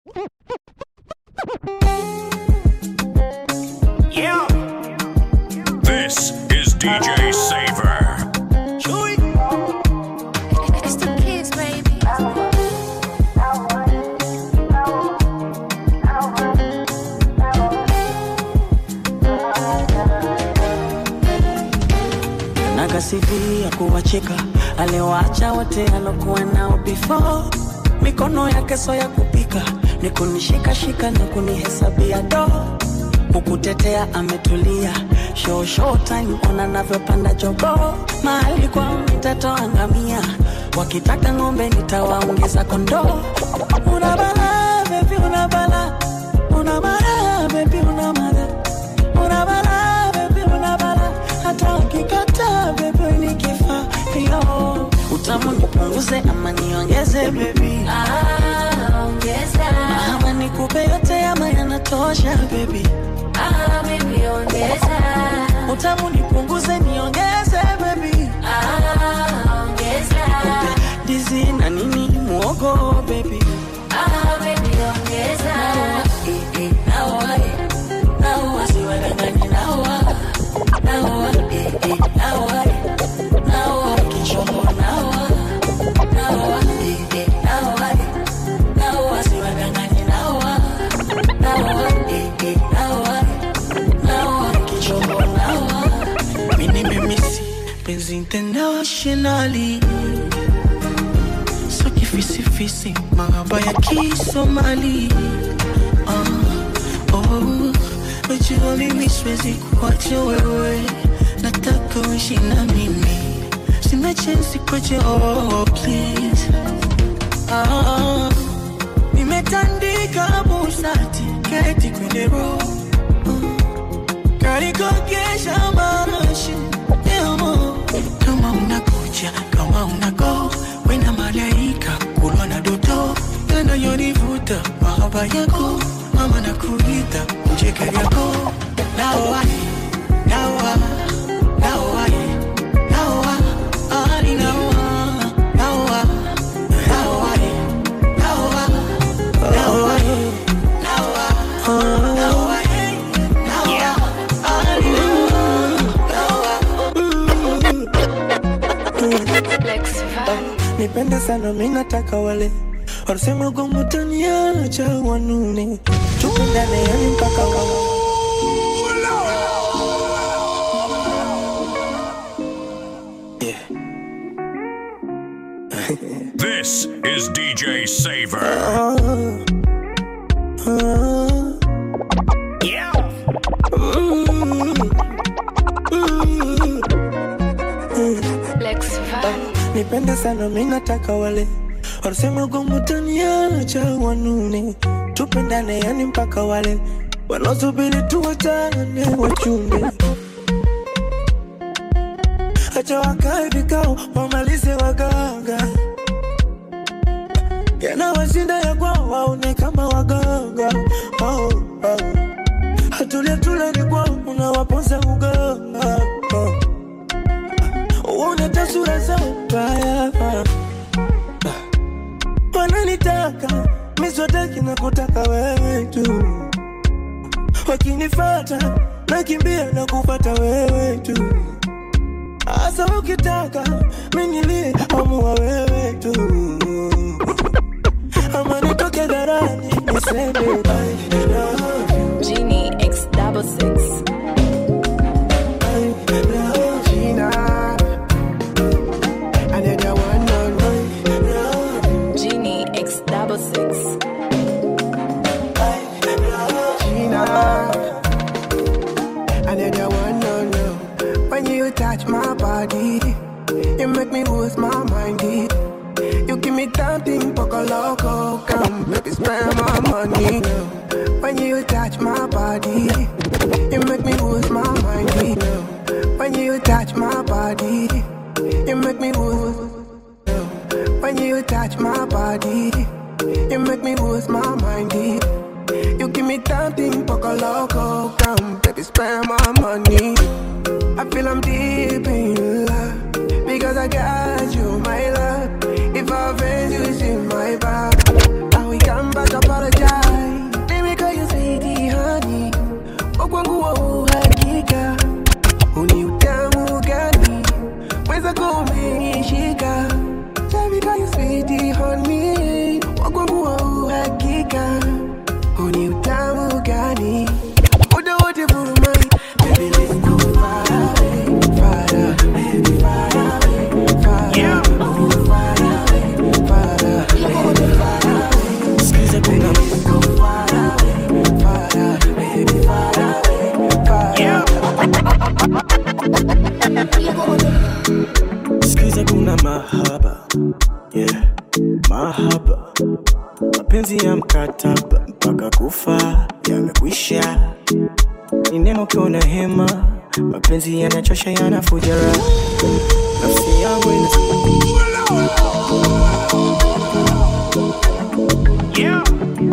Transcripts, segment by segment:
Yeah. This is DJ Saver. Chewy. It's the kids, baby. nakasifia kuwacheka aliwaacha wote alokuwa nao before mikono yake so ya kupika ni kunishikashika na kunihesabia do kukutetea ametulia show show time ona navyopanda jogo mahali kwao nitatoa ngamia wakitaka ng'ombe nitawaongeza kondoo una bala bebi una bala una bala bebi una bala una bala bebi una bala hata ukikata bebi nikifa yo utamu nipunguze ama niongeze bebi Ah, ongeza. ama nikupe yote ama yanatosha bebi Ah, baby, ongeza. utamu nipunguze niongeze bebi Ah, ongeza. dizi na nini muogo bebi Ah, baby, ongeza. Eh, eh, naoa, eh, naoa, siwadanganye, naoa, naoa, eh, eh, naoa, eh, naoa, kichombo, naoa, naoa, eh, eh, naoa, eh, naoa, siwadanganye, naoa, naoa, eh, eh, naoa, eh, naoa, kichombo, naoa. Mimi nimemisi penzi internationally so kifisifisi mahaba ya kisomali ah, oh, najua mimi siwezi kuacha wewe nataka uishi na mimi sina chensi kwache oh, please ah, nimetandika busati keti kwenye roho karikokesha marashi emo kama unakuja kama unago wena malaika kulwa na doto yanayonivuta mahaba yako mama na kuita mjeke yako naoa naoa naoa naoa ali naoa naoa naoa naoa naoa naoa naoa naoa ali nipende sana minataka wale wanasema gomutaniacha wanune tupendane yani mpaka wa yeah. This is DJ Saver. ah, ah. Yeah. Lex Van. nipende sana minataka wale wanasema gomutaniacha wanune tupendane yani mpaka wale wanaosubiri tuwatane wachunge acha wakae vikao wamalize waganga yanawashinda ya kwao waone kama waganga oh, oh. hatulia tulani kwao unawaponza uganga oh. uone tasura zao mbaya wananitaka miswataki na kutaka wewe tu wakinifata nakimbia na kufata wewe tu hasa ukitaka minilie amua wewe tu ama nitoke dharani niseme I love you, Genie X double six. I love you, Gina. Another one, no, no. I love you, Genie X double six. I love you. Gina. Another one, no, no. When you touch my body, you make me lose my mind. eh. You give me something poco loco, come baby spend my money. When you touch my body, you make me lose my mind. eh. When you touch my body, you make me lose. When you touch my body, you make me lose my mind. eh. You give me something poco loco, come baby spend my money. I feel I'm deep in love because I got you, my love. If I offend you, it's in my back. And we come back, apologize. mapenzi ya mkataba mpaka kufa yamekwisha ni neno ukiwa na hema mapenzi yanachosha yanafuja raha nafsi yangu ina Yeah.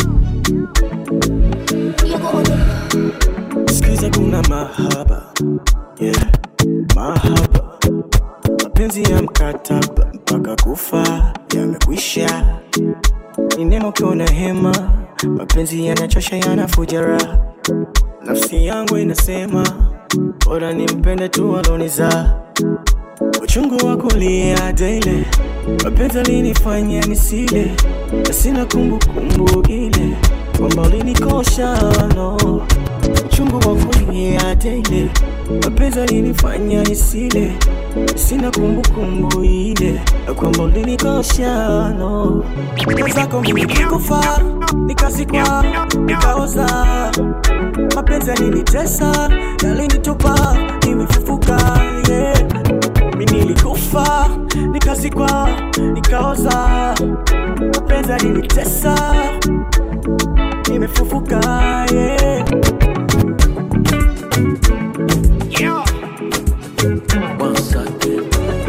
sikiza kuna mahaba yeah. mahaba mapenzi ya mkataba mpaka kufa yamekwisha ni neno ukiwa na hema mapenzi yanachosha yanafuja raha nafsi yangu inasema bora nimpende tu aloniza uchungu wa kulia daile mapenzi alinifanya nisile na sina kumbukumbu ile kwamba ulinikosha no uchungu wa kulia daile mapenzi alinifanya nisile sina kumbukumbu ile na kwamba ulinikosha no zako mimi nikufa nikazikwa nikaoza mapenzi yalinitesa yalinitupa nimefufuka yeah. mi nilikufa nikazikwa nikaoza mapenzi yalinitesa nimefufuka yeah. Yeah. Once again.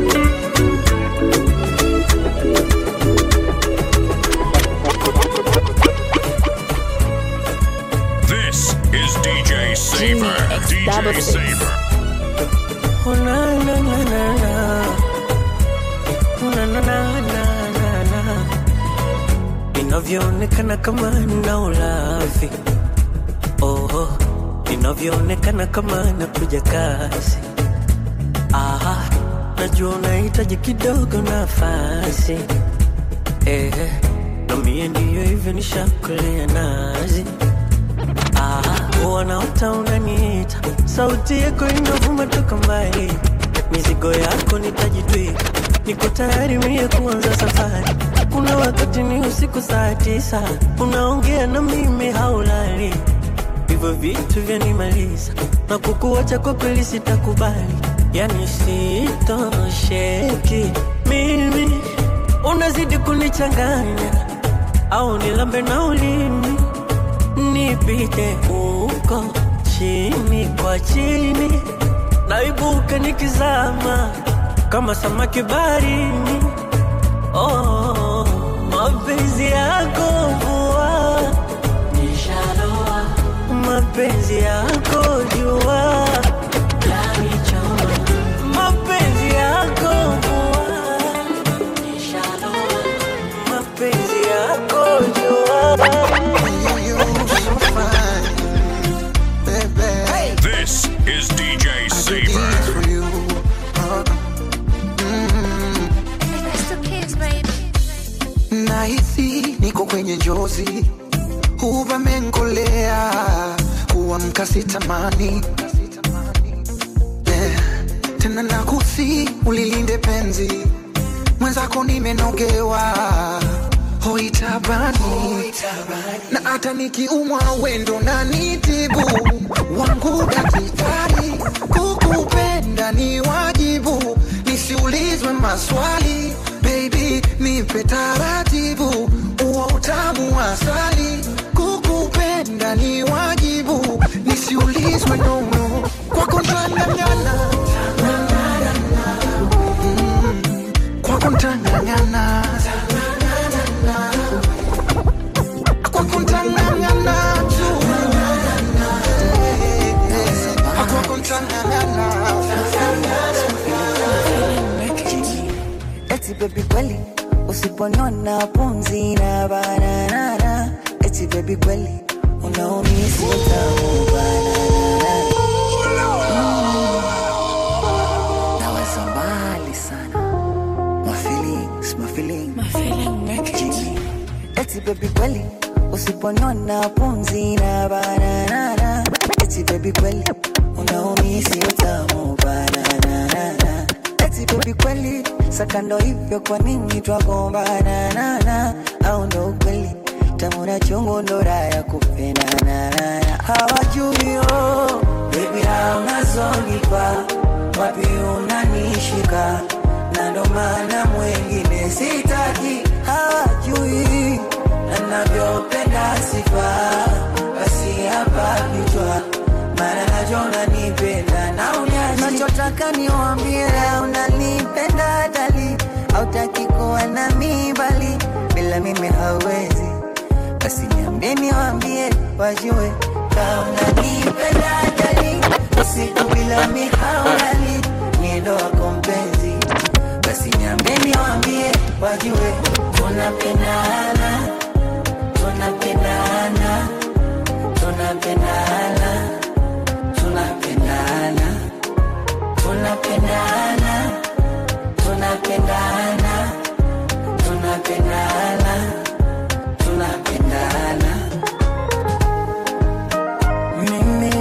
This is DJ Saver. X double DJ six. Saver. Oh, na, na, na, na, na. Oh, na, na, na, na, na, na. inavyoonekana kama na ulafi oh, inavyoonekana kama nakuja kasi Aha, najua unahitaji kidogo nafasi eh, na mie ndiyo hivyo nishakulea nazi Ah, wanaota unaniita, sauti yako inavuma toka mbali, mizigo yako nitajitwika, niko tayari mie kuanza safari. Kuna wakati ni usiku saa tisa, unaongea na mimi haulali, hivyo vitu vyanimaliza na kukuacha kwa kweli sitakubali, yani sitosheki mimi, unazidi kunichanganya au nilambe na ulimi nipite huko chini kwa chini, naibuka nikizama kama samaki baharini. Oh, mapenzi yako mvua nishaloa, mapenzi yako jua yanichoma, mapenzi yako mvua nishaloa, mapenzi yako jua This is DJ Saver. nahisi niko kwenye njozi huvamenkolea kuamka sitamani yeah. tena nakusi ulilinde penzi mwenzako nimenogewa hoitabani na hata nikiumwa wendo na nitibu wangu dakitari kukupenda ni wajibu nisiulizwe maswali baby nipe taratibu uo utamu wa asali kukupenda ni wajibu nisiulizwe nono kwako ntangangana Mm, kwako ntangangana kwako ntangangana tu kwako ntangangana eti bebi kweli usiponiona pumzi na bananana eti bebi kweli unaumisi utamu bananana naweza mbali sana my feelings, my feelings. Jimmy. eti bebi kweli usiponiona pumzi na bananana eti bebi kweli unaumisi utamu bananana eti bebi kweli sakando hivyo kwa nini twagombana nana au ndo ukweli tamu na chungu ndo raha ya kupendana hawajui oh, bebi raha unazonipa wapi unanishika na ndo maana mwengine sitaki hawajui na navyopenda sifa basi hapa vichwa mara najua unanipenda na uniachi nachotaka niwambie unanipenda dali hautaki kuwa nami bali bila mimi hauwezi basi niambie niwambie wajue kama unanipenda dali usiku bila mi haulali niendo wako mpenzi basi niambie niwambie wajue tunapendana tunapendana tunapendana tunapendana tunapendana tunapendana tunapendana tunapendana mimi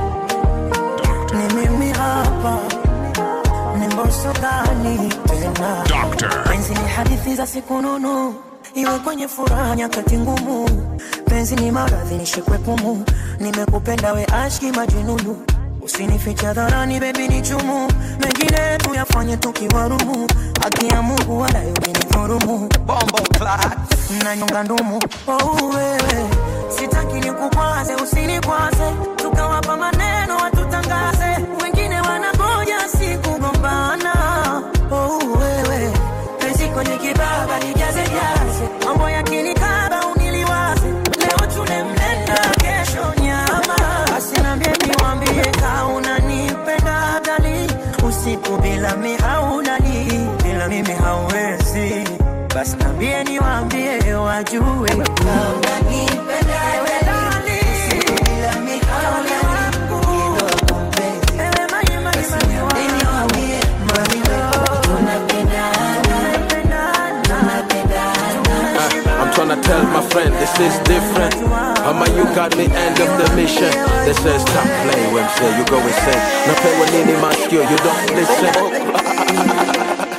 ni mimi hapa ni mboso gani tena Doctor. penzi ni hadithi za siku nunu iwe kwenye furaha nyakati ngumu penzi ni maradhi nishikwe pumu nimekupenda we ashki majununu usinificha dharani bebi ni chumu mengine tuyafanye tukiwarumu haki ya mungu wala yukinidhurumu bombo na nyonga ndumu oh, wewe sitaki nikukwaze usinikwaze tukawapa maneno watutangaze wengine wanangoja sikugombana oh, wewe penzi kwenye kibaba nijaze jaze mambo ya kinikaba uniliwaze leo tune mlenda kesho nyama basi nambie niwambie ka unanipenda dali usiku bila mi haulali bila mimi hauwezi basi nambie niwambie wajue unanipenda dali usiku bila mi haulali niendo wako mpenzi Ewe mai, mai, basi mai, niambie niwambie wajue tunapendana tunapendana I'm tryna tell my friend this is different. Mama, you got me end of the mission. They say stop playing when say you go insane. Na pewa nini maskio, you don't listen.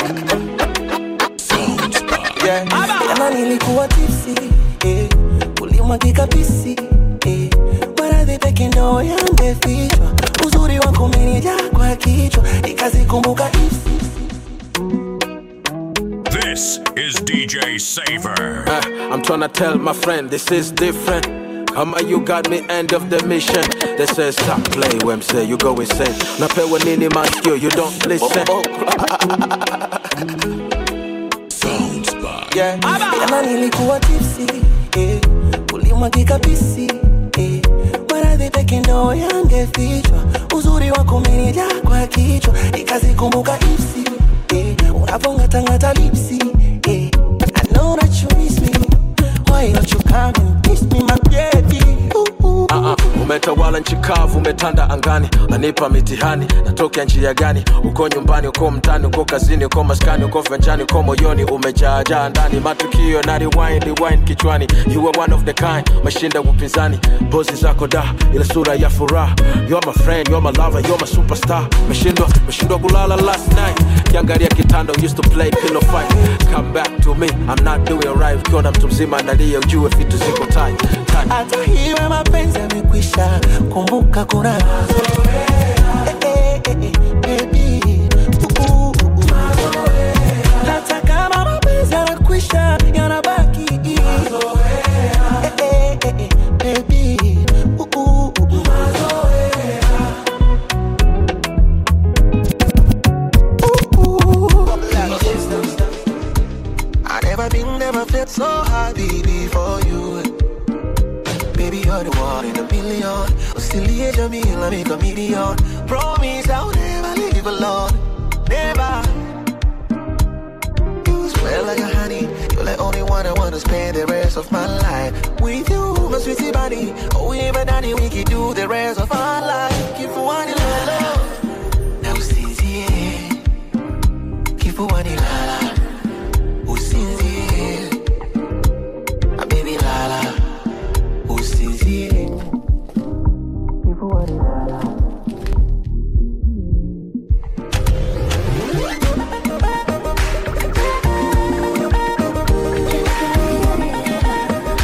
Yeah. Jana nilikuwa tipsi eh, ulimwagika pisi eh, maradhi peke ndo yangefichwa, uzuri wako umenijaa kwa kichwa, ikazikumbuka ipsi This is DJ Saver. Uh, I'm tryna tell my friend this is different. Mama, you got me end of the mission. They say stop playing when say you go insane. Na pewa nini maskio, you don't listen. Yeah. Jana nilikuwa tipsi eh, ulimwagika pisi eh, maradhi peke ndo yangefichwa, uzuri wako umenijaa kwa kichwa, ikazikumbuka ipsi eh, unavongatangata lipsi eh, I know that you miss me, why don't you come and kiss me my baby ooh, ooh. Uh-uh. Umetawala nchi kavu, umetanda angani, nanipa mitihani, natokea njia gani? Uko nyumbani, uko mtani, uko kazini, uko maskani, uko venjani, uko moyoni, umejaajaa ndani, matukio na rewind, rewind kichwani. You are one of the kind, mashinda upinzani, pozi zako da, ile sura ya furaha. You are my friend, you are my lover, you are my superstar. Meshindwa, meshindwa kulala last night, kiangalia kitanda, used to play pillow fight. Come back to me, I'm not doing right. Ukiona mtu mzima analia, ujue vitu ziko tight, tight. hata hiwe mapenzi yamekwisha, kumbuka kuna Eh, eh, eh, eh, baby. Uh, uh, uh, uh. hata kama mapenzi yanakwisha yanabaki Eh, eh, eh, eh, baby. Uh, uh, uh, uh. I never been, never felt so happy before you. Baby, you're the one in a million. Oscillate your meal, I make a million. Promise I'll never leave alone. Never. You smell like a honey. You're the only one I wanna spend the rest of my life with you, my sweetie body. Oh, we never done it, we can do the rest of our life. Keep one in love. Now, sincere. Keep one in love. usinzie Ah, baby lala usinzie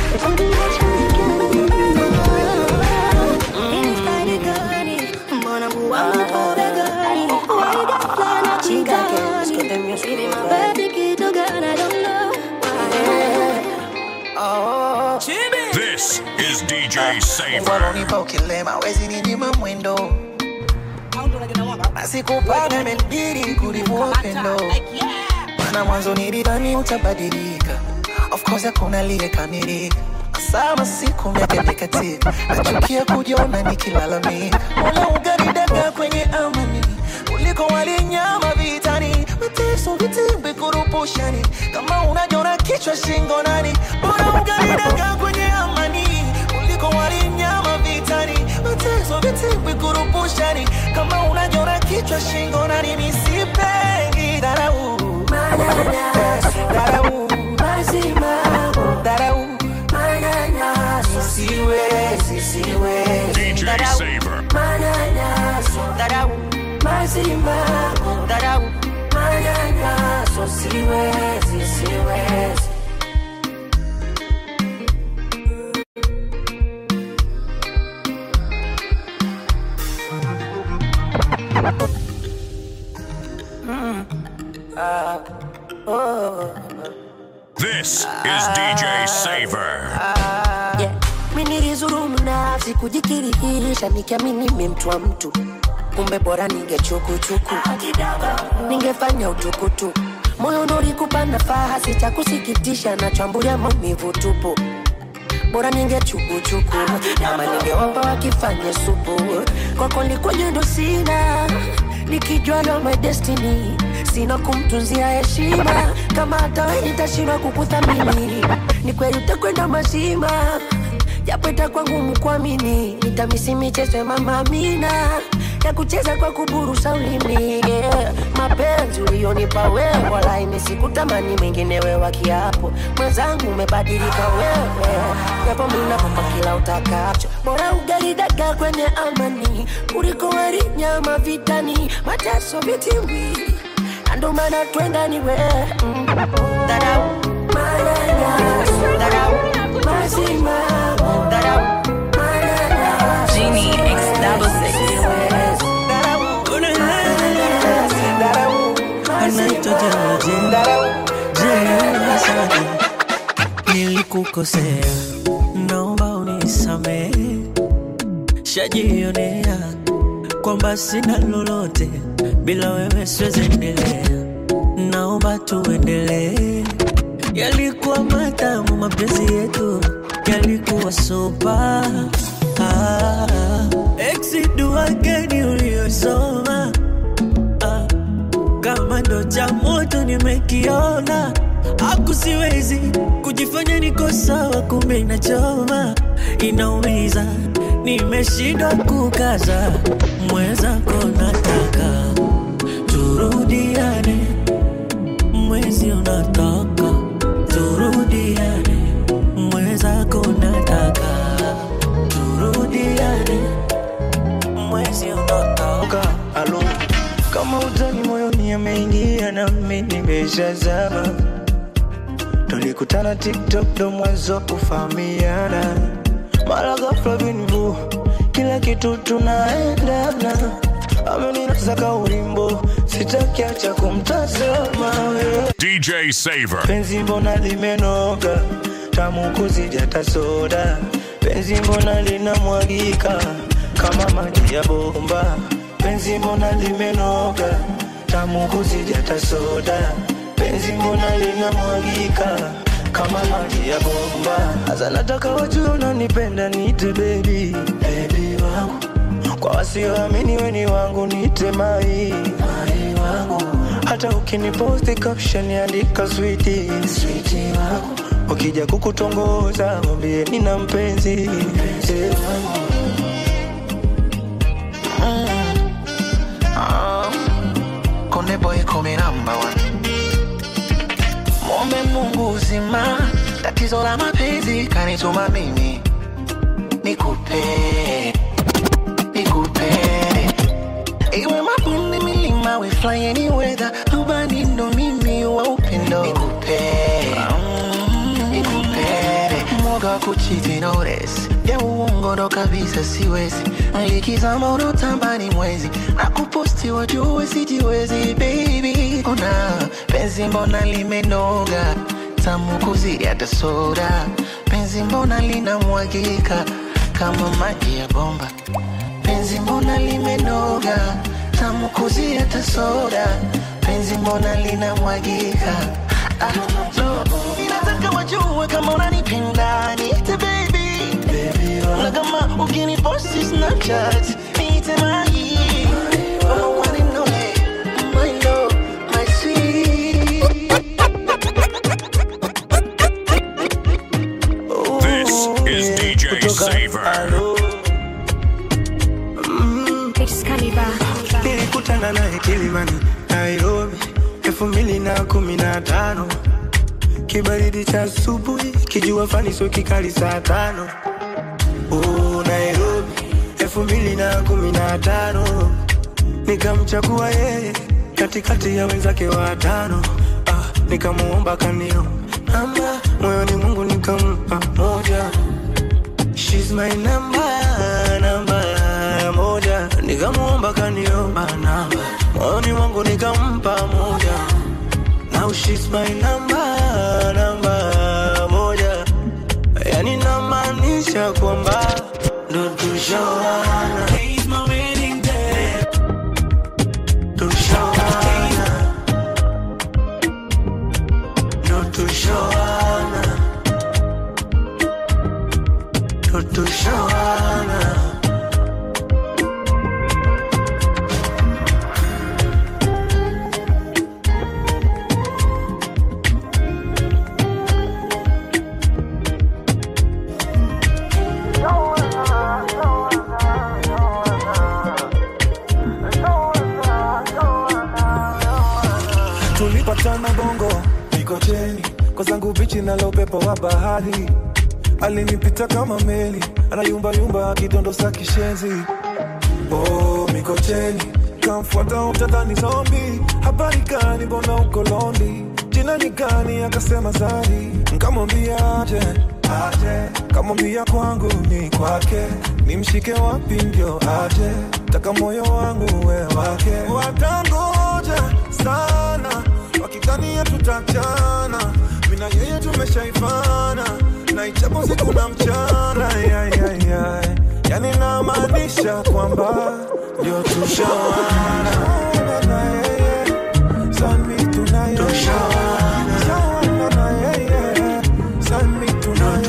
Mbona is DJ Mungu Saver. alonipa ukilema wezi ninyima mwendo na sikupanga imenibidi kulivua upendo maana mwanzo nilidhani utabadilika of course hakuna aliyekamilika sama siku miaka imekatika nachukia kujiona nikilalamika mola ugaridaga kwenye amani kuliko walinyama vitani mateso vitimbi kurupushani kama unajona kichwa shingo nani bora ugaridaga kwenye amani kuliko walinyama vitani mateso vitimbi kurupushani kama unajona kichwa shingo nani misipengi dharau dharau dharau siwezi siwezi DJ dharau Saver. dharau dharau manyanyaso siwezi siwezi This is DJ Saver. yeah. Mi nilizulumu nafsi kujikirihisha nikiamini mi mtu wa mtu kumbe bora ningechukuchuku ningefanya utukutu moyo ndo ulikupa nafasi cha kusikitisha nachambulia maumivu tupu bora ningechukuchuku ama ningeomba wakifanye supu kwako likwenye ndo sina nikijua ndo my destiny sina kumtunzia heshima kama hata we nitashindwa kukuthamini ni kweli utakwenda mazima japo itakuwa ngumu kuamini nitamisi michezo ya mama Amina ya kucheza kwa kuburusa ulimi yeah. mapenzi ulionipa wewe wala imesikutamani mengine wewa kiapo mwenzangu umebadilika wewe japo minakupa kila utakacho bora ugaridaga kwenye amani kuliko wali nyama vitani mateso vitimbi na ndo maana twenda ni wewe mm. dharau manyanyaso dharau mazima dharau manyanyaso Genie X double six. anaitwa Jaraje, Jaraje, nilikukosea, naomba unisamehe, shajionea kwamba sina lolote bila wewe, siwezi endelea, naomba tuendelee. Yalikuwa matamu mapenzi yetu, yalikuwa sopa ah, exit dua gani uliyosoma ah, kama ndo cha moto nimekiona, aku siwezi kujifanya niko sawa, kumbe inachoma, inaumiza, nimeshindwa kukaza, mwenzako nataka turudiane, mwezi unataka turudiane, mwenzako nataka turudiane, mwezi unataka alo kama utani moyoni ameingia na mimi nimeshazama tulikutana tiktok ndo mwanzo kufahamiana mara ghafla binvu kila kitu tunaendana ameninasaka ulimbo sitakiacha kumtazama wewe DJ Saver. penzi mbona limenoga tamu kuzidi hata soda penzi mbona linamwagika kama maji ya bomba penzi mbona limenoga tamu kuzidi hata soda penzi mbona linamwagika kama maji ya bomba hasa nataka wajue unanipenda niite bebi bebi wangu kwa wasioamini weni wangu niite mai mai wangu hata ukiniposti caption andika switi switi wangu ukija kukutongoza mwambie nina mpenzi mpenzi wangu Konde boy kumi number one. Mombe Mungu uzima, tatizo la mapenzi kanituma mimi nikupe, nikupe iwe mabonde milima, we fly any weather, rubani ndo mimi wa upendo nikupe, nikupe mwoga wa kuchiti notice ya uongo ndo kabisa siwezi likizama unotambani mwezi na kuposti wajue sijiwezi baby ona penzi mbona limenoga tamu kuzidi hata soda penzi penzi mbona linamwagika kama maji ya bomba penzi mbona limenoga tamu kuzia tasoda penzi mbona linamwagika ah, no. ninataka wajue kama unanipenda niite baby, baby na kama ukiniposti snapchat niite mai Oh, one and only, my love, my sweet. This is DJ Saver. nilikutana naye Kilimani, Nairobi elfu mbili na kumi na tano kibaridi cha asubuhi, kijua fani sio kikali saa tano oh, Nairobi elfu mbili na kumi na tano nikamchagua yeye katikati ya wenzake watano ah, nikamuomba kanio namba moyoni Mungu nikampa moja She's my number, namba moja Nikamuomba kaniomba namba Moyoni mwangu nikampa moja Now she's my number, namba moja Yani namaanisha kwamba ndo tushawana Tushawana Ndo tushawana Ndo tushawana tulipatana bongo mikocheni kwa zangu bichi nalo upepo wa bahari alinipita kama meli anayumbayumba akidondosa kishenzi oh, mikocheni kamfuata utadhani zombi habari gani mbona uko londi jina ni gani akasema zari nkamwambia aje aje kamwambia kwangu ni kwake nimshike wapi ndio aje taka moyo wangu we wake watangoja sana wakidhania tutachana mina yeye tumeshaifana na ichapo siku na mchana Ay, ay, ay, ay. yani namaanisha kwamba ndio tushawana na yeye sami tunaye Tushawana na yeye sami tunaye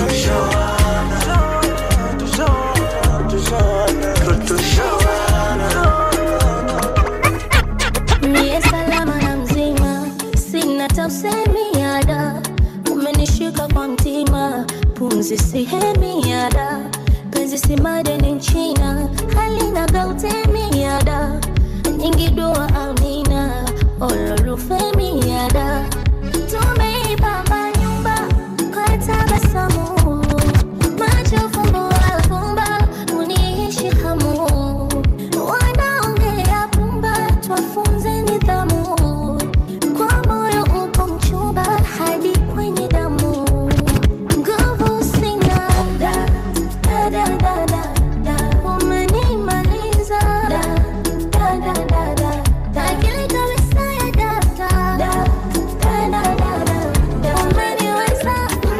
Mie salama na mzima, sina tausemi yada, umenishika kwa mtima, pumzi sihemi yada, penzi si madeni nchina, halina gautemi yada, nyingi dua amina, ololufemi yada, tumeipamba nyumba kwa tabasamu, macho fumbo alfumba, uniishi hamu wanaongea pumba, twafunze nidhamu. Kwa moyo upo mchumba hadi kwenye damu, nguvu sina da da da da da da, umenimaliza da da da da da da, akili kabisa ya data da da da da da da, umeniweza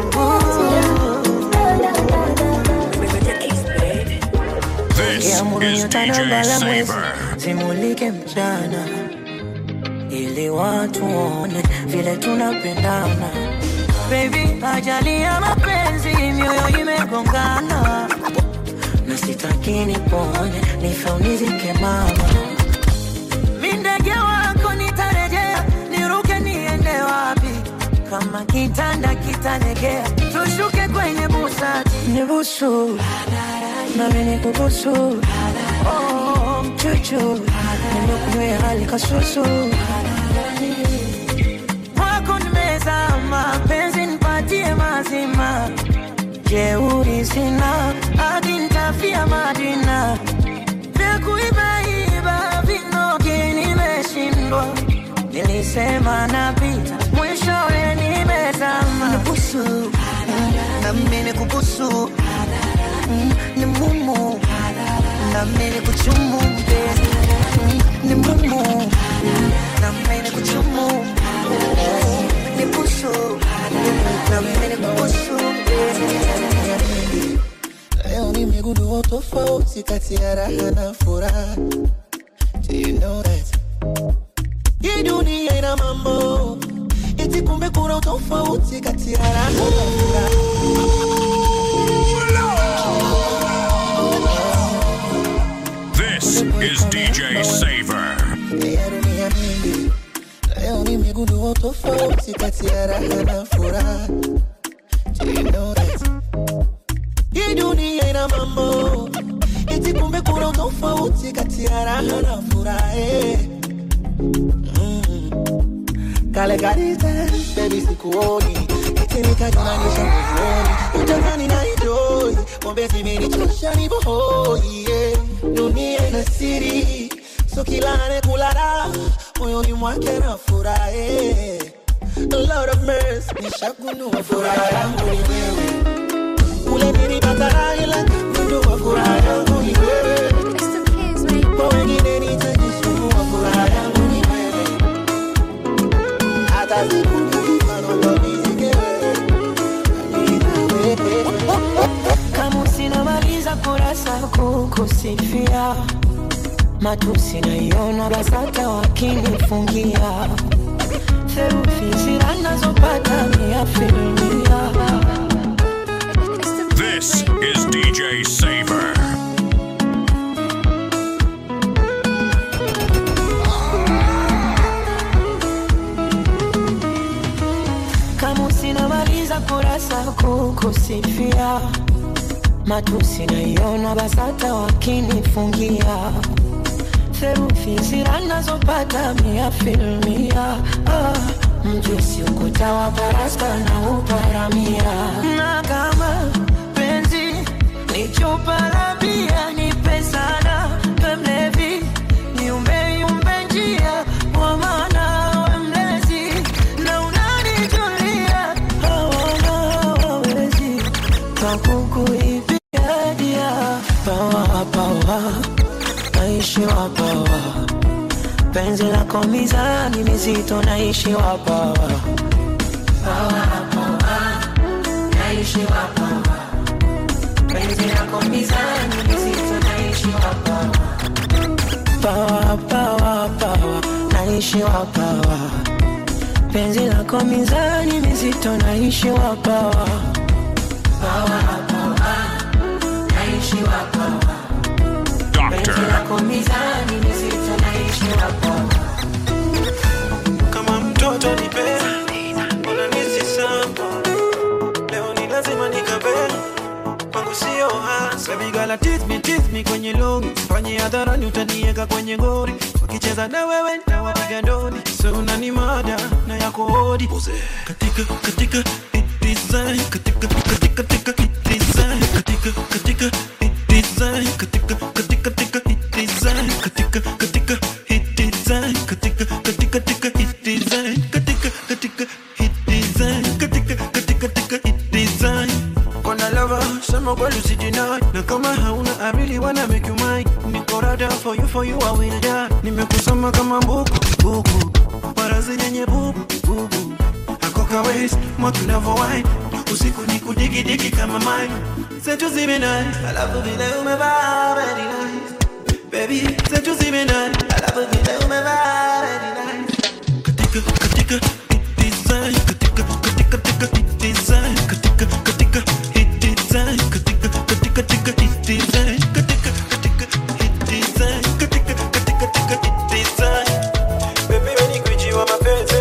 da da da da da. This is DJ Saver. Zimulike mchana ili watu waone vile tunapendana. Baby, ajali ya mapenzi mioyo imegongana, na sitaki nipone nife unizike mama. Mi ndege wako nitarejea, niruke niende wapi? Kama kitanda kitalegea, tushuke kwenye busati, nibusu nami nikubusu Oh, chuchu nimekuwea hali kasusu kwako nimezama, penzi nipatie mazima, jeuri sina hadi nitafia Madina, vya kuibaiba vinogi nimeshindwa, nilisema napita, mwishowe nimezama. Nibusu nami nikubusu Mm, ni mumu nami nikuchumu mpenzi Mm, ni mumu nami nikuchumu Mm, ni busu nami nikubusu mpenzi nimegundua tofauti kati ya raha na furaha Do you know that hii dunia ina mambo eti kumbe kuna tofauti kati ya raha na furaha This is DJ Saver. ya dunia mingi leo nimegundua tofauti kati ya raha na furaha Do you know that hii dunia ina mambo eti kumbe kuna tofauti kati ya raha na furaha eh. Mm. kale karite bebi sikuoni eti nikajunanisha nguvuoni utazani na idoi pombe zimenichosha nivohoi yeah. dunia ina siri so kila anayekulala moyoni mwake na furaha eh. Lord of mercy nishagundua furaha yangu ni wewe ule nilipata ila gundua furaha yangu ni wewe kwa wengine nitajisumbua furaha yangu ni wewe hata siku nikifanya nizike wewe kama usinamaliza kurasa kukusifia matusi naiona basata wakinifungia therufi zira nazopata mia filmia This is DJ Saver. kama usinamaliza kurasa kukusifia matusi naiona basata wakinifungia therufi zira nazopata mia filmia ah, mjusi ukuta wa parasta na uparamia na kama penzi ni chupa la bia nipe sana we mlevi niumbeyumbe njia kwa maana we mlezi na unanijulia hawana hawawezi kakukuibia dia pawa pawa naishiwa pawa penzi lako mizani mizito naishiwa pawa pawa pawa naishiwa pawa penzi lako mizani mizito naishiwa pawa pawa pawa pawa naishiwa pawa penzi lako mizani mizito naishiwa pawa pawa pawa naishiwa pawa penzi lako mizani mizito naishiwa pawa kama mtoto nipe unanisi sambo leo ni lazima nikabe kwangu sio hasa Baby girl, tease me, tease me kwenye longi fanye hadharani utanieka kwenye gori wakicheza na wewe ntawapiga ndoni so unani mada na yako hodi katika katika hit design katika katika katika hit design katika katika hit design katika katika katika hit design katika katika hit design katika katika katika hit design katika katika hit design katika katika katika hit design Kona lover, sema kweli usijinai Na kama hauna I really wanna make you mine Niko rada for you, for you I will die Nimekusoma kama mbuku, buku Warazi yenye bubu, bubu Hako ka waist, mwaki unavo wine Usiku ni kudigi-digi kama mine Setu zimenai, alafu vile umevaa very nice Baby, setu zimenai, alafu vile umevaa very nice Katika, katika, hit design Katika, katika, katika, hit design Katika, katika, hit design Katika, katika, katika, hit design Katika, katika, hit design Katika, katika, katika, hit design Baby, we ni gwiji wa mapenzi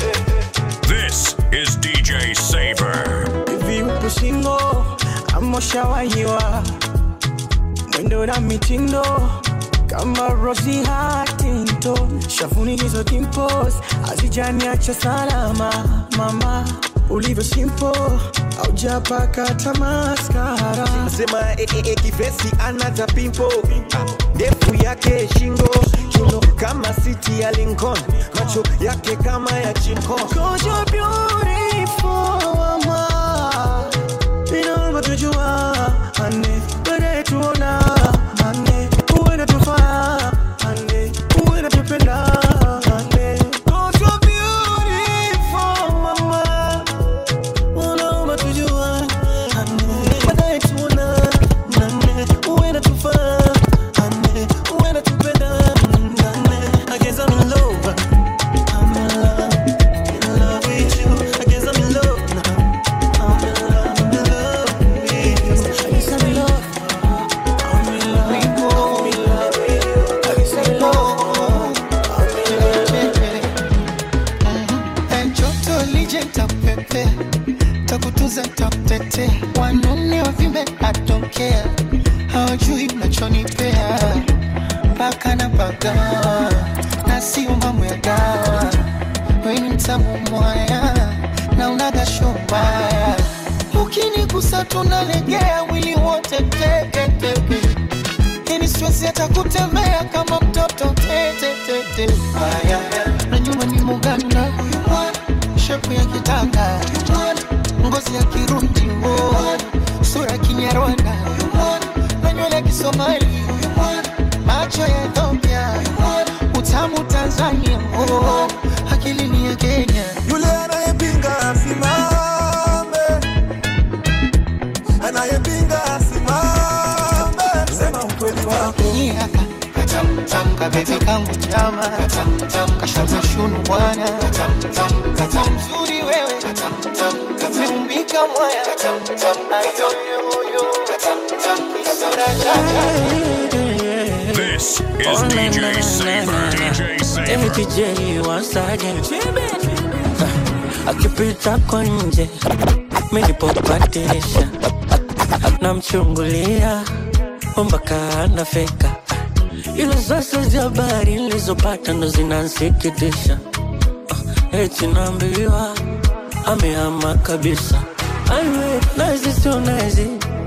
This is DJ Saver. hivi upo singo ama ushawahiwa mwendo na mitindo kama Rosie Huntington shavuni hizo dimples hazijaniacha salama mama ulivyo simple aujapaka tamaskara sema eh, eh, eh, kifesi anata pimpo Ah, ndefu yake shingo chuno kama siti ya Lincoln macho yake kama ya chinko Cause you're beautiful, mama. Inaomba tujua, ane, baadaye tuona, ane, uwe natufaa, ane, uwe natupenda, ane. Cause you're beautiful, mama. Unaomba tujua, ane, baadaye tuona, ane. hawajui mnachonipea mpaka na paka na sio mambo ya dawa weni mtamu mwaya na unaga shombaya ukinigusa tunalegea mwili wote teketeke yani siwezi hata kutembea kama mtoto tetetete aya na nyuma ni muganda huyu mwana shepu ya kitanga huyu mwana ngozi ya kirundi ngo sura ya kinyarwanda huyu mwana na nywele ya kisomali huyu mwana macho ya Ethiopia huyu mwana utamu Tanzania oh, akili ni ya Kenya yule anayepinga asimame anayepinga asimame sema ukweli wako Nyaka katamtam kabebe kangu chama katamtam kashoza shunu bwana katamtam mzuri wewe katamtam kameumbika mwaya katamtam ayoyoyo katamtam kisura chaka This is DJ Saver. DJ Saver. DJ wasaje akipita kwa nje minipopatirisha namchungulia mpaka anafika ila sasa za habari nilizopata ndo zinansikitisha eti naambiwa amehama kabisa aiwe nazi sio nazi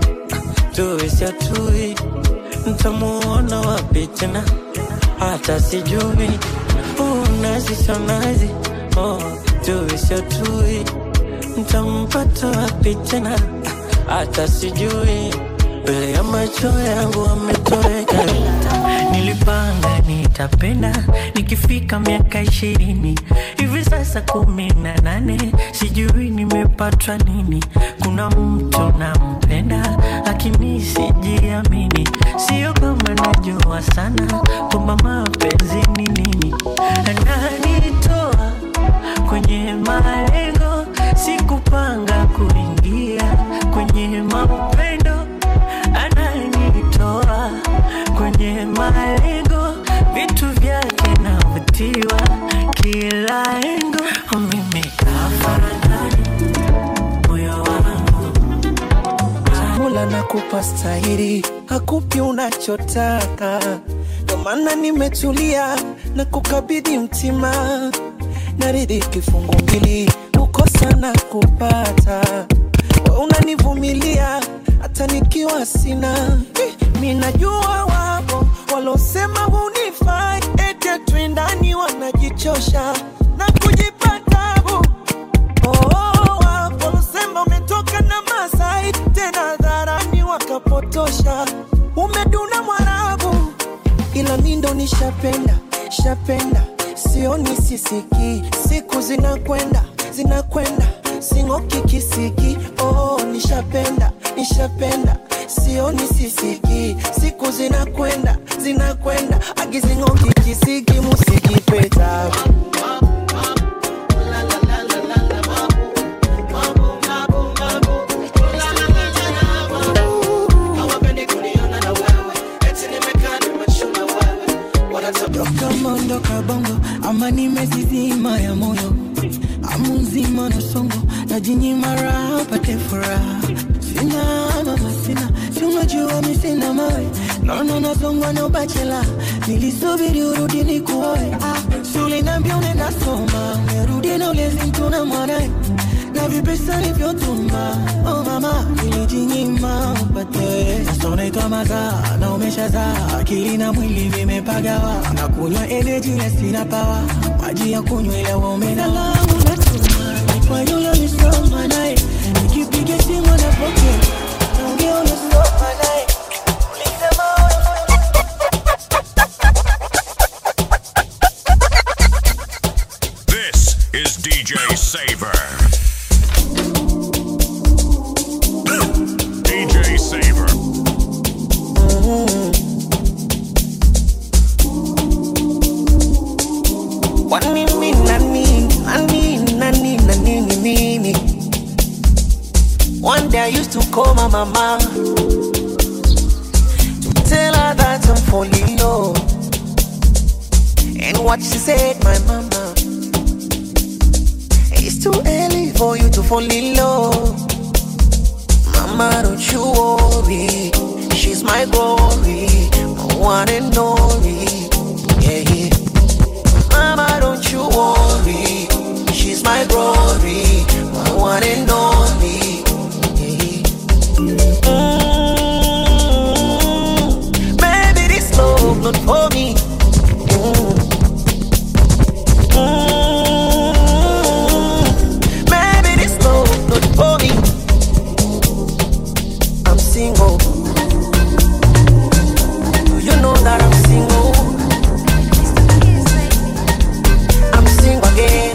tuisi atui ntamuona wapi tena hata sijui oh, nazi sio nazi oh, tuisi atui ntampata wapi tena hata sijui mbele ya macho yangu ametoweka nilipanga nitapenda nikifika miaka ishirini hivi sasa kumi na nane sijui nimepatwa nini kuna mtu nampenda lakini sijiamini sio kama najua sana kwamba mapenzi ni nini ananitoa kwenye malengo sikupanga kuingia kwenye mapendo ananitoa kwenye malengo vitu vyake navutiwa kila engo mimi kafaradhani moyo wangu Mola nakupa stahiri, hakupi unachotaka, ndo maana nimetulia na kukabidhi mtima, naridhi kifungu mbili, kukosa na kupata, we unanivumilia hata nikiwa sina. Eh, Mi najua wapo walosema hunifai, ete twendani wanajichosha na kujipa tabu Oh, wapo walosema umetoka na Masai tena dharani wakapotosha, umeduna Mwarabu, ila mi ndo nishapenda shapenda, sioni sisiki, siku zinakwenda zinakwenda, sing'oki kisiki. Oh, nishapenda nishapenda, sioni sisiki, siku zinakwenda zinakwenda, agizing'oki kisiki, musikipeta kama ondoka bongo ama nimezizima ya moyo amu nzima na songo najinyima raha pate furaha sina mama sina si unajua mi sina mawe naona nazongwa na ubachela nilisubiri urudi ni kuoe ah, sulinambia unaenda soma umerudi na ulezi mtu na mwanae na vipesa nivyotuma oh mama nilijinyima upate sasa unaitwa mazaa na umeshazaa akili na mwili vimepagawa na kunywa energy na sina pawa maji ya kunywa ile waumenala unatuma ni kwa yule ulisoma naye nikipiga simu anapokea naongea ulisoma naye ulisema This is DJ Saver. DJ Saver. Kwani mimi nani nani nani nani nini nini One day I used to call my mama to tell her that I'm falling low. And what she said, my mama, it's too early for you to fall in love. Mama, don't you worry, she's my my glory, my one and only. Yeah, yeah. Mama, don't you worry. She's my glory, my one and only. Yeah, Mm, Baby, this love not for me. Mm. Mm, Baby, this love not for me. I'm single. Do you know that I'm single? I'm single again.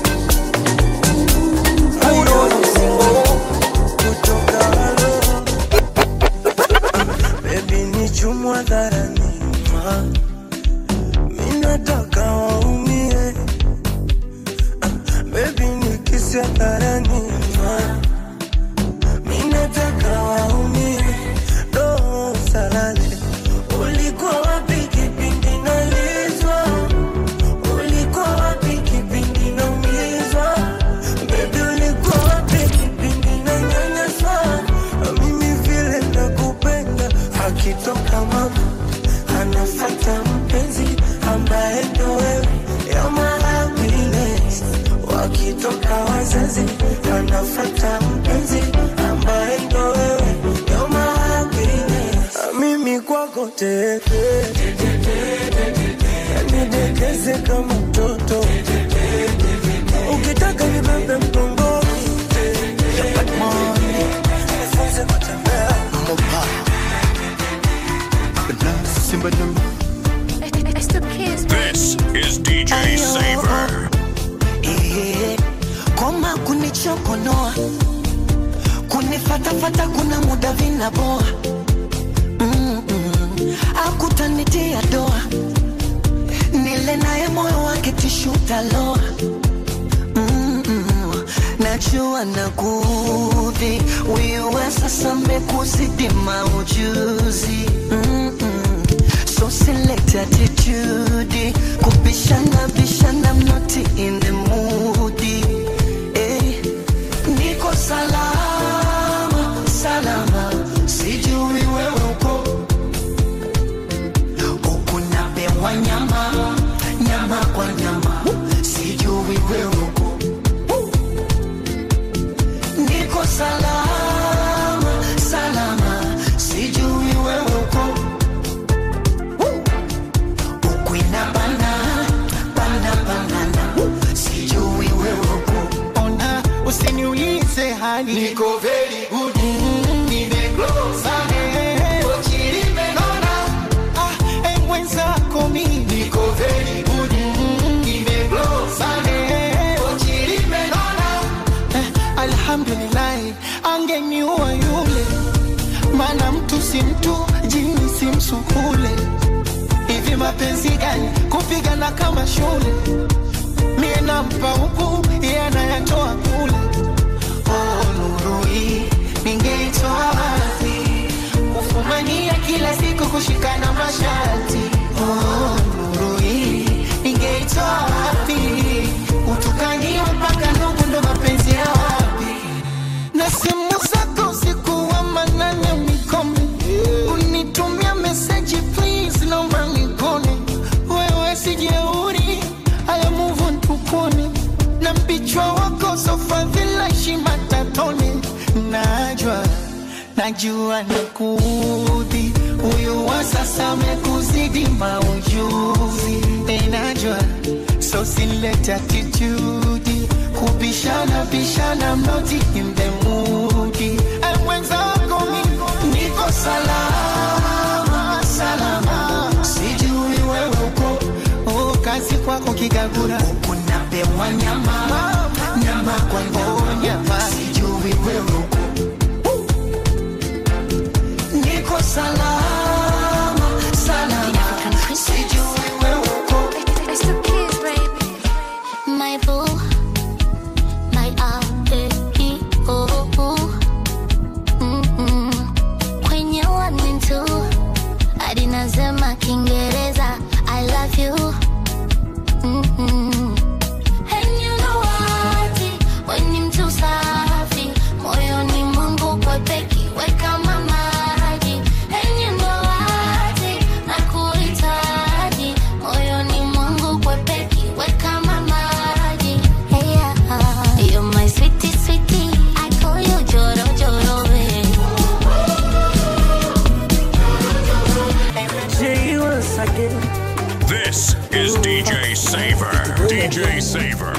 Who knows I'm single? Baby ni chumwa dharani ma Minataka waumie Ah, Baby ni kisi dharani ma Minataka waumie Roho salale Ulikuwa wapi kipindi nalizwa Ulikuwa wapi kipindi naumizwa Baby ulikuwa wapi kipindi nanyanyaswa Mimi vile nakupenda akitoka mama anafata mpenzi ambaye ndo wewe ya mahappiness wakitoka wazazi anafata mpenzi ambaye ndo wewe ya mahappiness mimi kwako tete nidekeze kama mtoto ukitaka nibebe mgongoni nifunze kutembea This is DJ Saver. Eh, koma kunichokonoa kunifatafata kuna muda vinaboa Mm-mm. akutanitia doa nile naye moyo wake tishutaloa Mm-mm. najua na kudhi wiwe sasa mekuzidi maujuzi Mm-mm. so select attitude kubishana bishana I'm not in the mood eh. niko salama salama sijui wewe uko huku napewa nyama nyama kwa nyama sijui wewe uko niko salama salama sijui wewe uko huku inabana bana banana sijui wewe uko ona usiniulize hali niko very good nimegrow sana Pochi limenona ah eh, mwenzako mimi niko very good nimegrow sana Pochi limenona eh, alhamdulillah angeniua yule maana mtu si mtu jini si msukule hivi mapenzi gani kupigana kama shule mie nampa huku yeye anayatoa kule oh, nuru hii ningeitoa wapi kufumania kila siku kushikana masharti oh, nuru hii ningeitoa wapi utukania mpaka ndugu ndo mapenzi ya wapi na simu zako usiku wa manane unikome unitumia meseji please naomba nikone wewe sijeuri haya move on tukone na mpichwa wako sofadhila heshima tatone najwa najua nakudhi huyu wa sasa amekuzidi maujuzi enajwa so silete attitude kubishana bishana mnoti in the mood Ay, mwenzako mi niko salama salama sijui wewe uko oh, kazi kwako kigagura unapewa nyama nyama kwa nyama nyama sijui wewe uko niko salama salama sijui wewe uko My boo, my apple, oh, oh. Mm-mm. Kwenye one and two, hadi nasema Kiingereza I love you. Mm-mm. And you DJ Saver.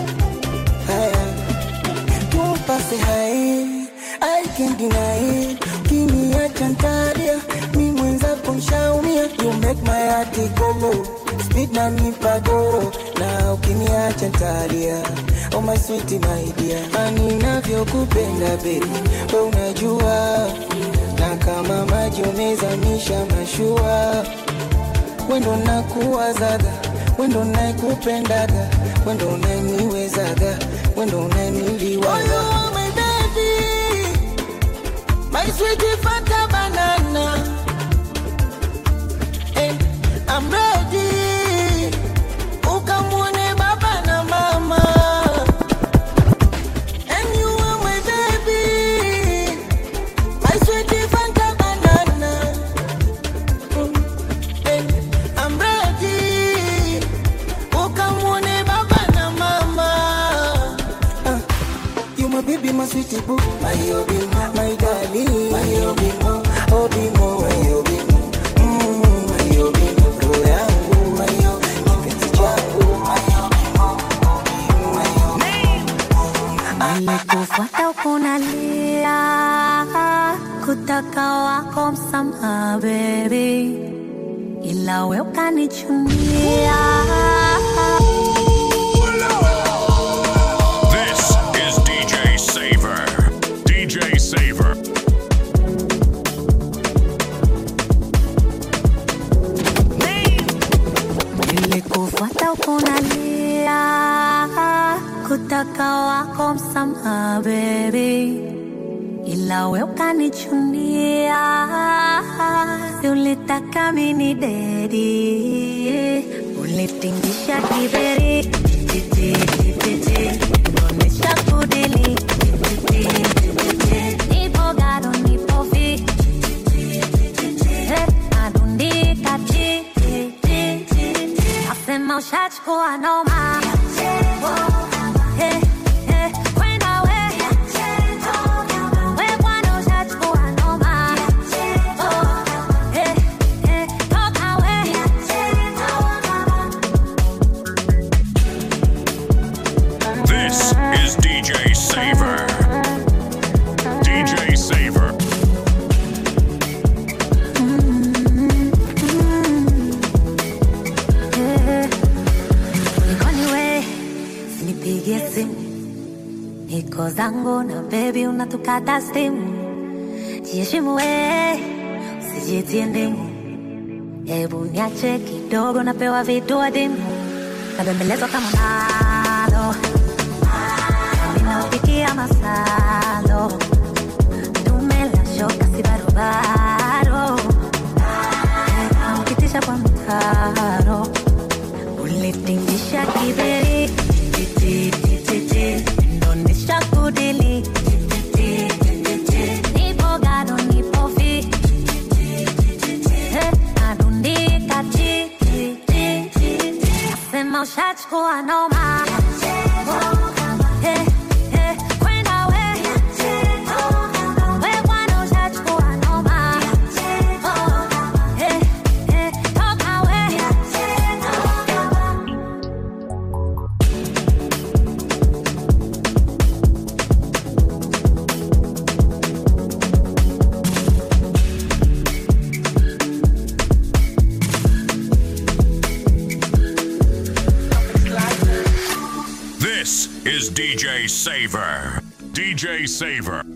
Don't pass it high, I can't deny it. Ukiniacha ntalia, mi mwenzako mshaumia. You make my heart go low, speed na nipa doro. Na ukiniacha ntalia, oh my sweet my dear. Ani navyokupenda baby, we unajua. Na kama maji umezamisha mashua, wendo nakuwazaga, wendo naikupendaga, wendo unaniwezaga, wendo unaniliwaga. Oh, my baby, my sweetie fanta banana. Hey, I'm ready. Ukamwone baba na mama. And you are my baby, my sweetie fanta banana. Hey, I'm ready. Ukamwone baba na mama. Ah, you my baby, my sweetie boo, my obi, my darling, my obi, obi mo, my obi, mm, my obi, roho yangu, my obi, kipenzi changu, my Nimekufuata ukunalia kutaka wako msamaha baby, ila we ukanichunia. This is DJ Saver. DJ Saver. Nilikufuata ukunalia kutaka wako msamaha baby, ila we ukanichunia. Si ulitaka mini dedi, ulitingisha kiberi titi titi, onyesha kudili titi titi, nipo gado nipo fi Eh, nadundika chi chi chi chi Nasema ushachukua noma Eh, eh, kwenda we. We bwana ushachukua noma Oh, eh, eh, toka we. This is DJ Saver. DJ Saver. Eh, Nikoni we, sinipigie simu niko zangu na bebi unatukata stimu jiheshimu we usijitie ndimu hebu niache kidogo napewa vitu adimu nabembelezwa kama nalo ninaopikia masalo dume la shoka si barobaro Eh, ukitisha kwa mtaro ulitingisha kiberi titi titi ndonesha kudili titi titi nipo gado nipo fi Eh, nadundika chi chi chi chi nasema ushachukua noma Eh, eh, kwenda we. We bwana ushachukua noma Oh, eh, eh, toka we. This is DJ Saver. DJ Saver.